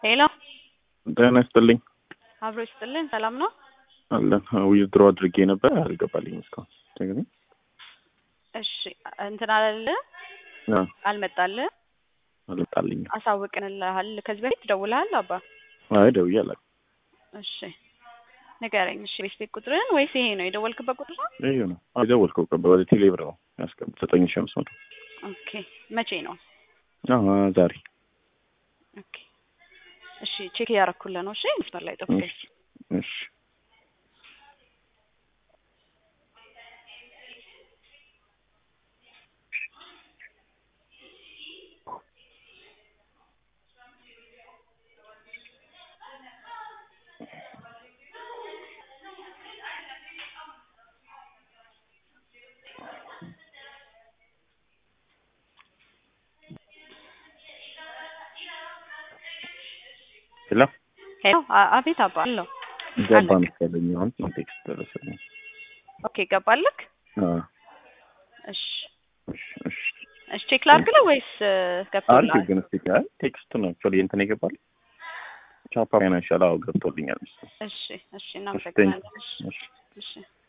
ሄሎ ጤና ይስጥልኝ አብሮ ይስጥልን። ሰላም ነው? አለን ዊዝድሮ አድርጌ ነበር አልገባልኝም እስካሁን ደግሞ እሺ እንትን አላለ አልመጣልህ? አልመጣልኝም። አሳውቅንልሃል። ከዚህ በፊት ደውልሃል አባ? አይ ደውዬ አላውቅም። እሺ ንገረኝ። እሺ ቤት ቤት ቁጥርህን ወይስ ይሄ ነው የደወልክበት ቁጥር ነው? ይሄ ነው የደወልከው ቀበ ወደ ቴሌብር ነው ያስቀምጥ ዘጠኝ ሺህ አምስት መቶ ኦኬ መቼ ነው? አዎ ዛሬ ኦኬ እሺ ቼክ እያረኩልህ ነው። እሺ መስመር ላይ ጠብቀኝ። እሺ ሄሎ ሄሎ አ- አቤት አባ አለው። ገባ መሰለኝ አሁን ቴክስት ደረሰልኝ። ኦኬ ገባልክ? አዎ እሺ እሺ እሺ እሺ ቼክ ላድርግልህ ወይስ አሪፍ ገብቶልሃል? ግን እስቲ አይ ቴክስት ነው አክቹዋሊ እንትን ይገባል ቻፓ ፋይናንሻል አዎ ገብቶልኛል። እሺ እሺ እናመሰግናለን። እሺ እሺ እሺ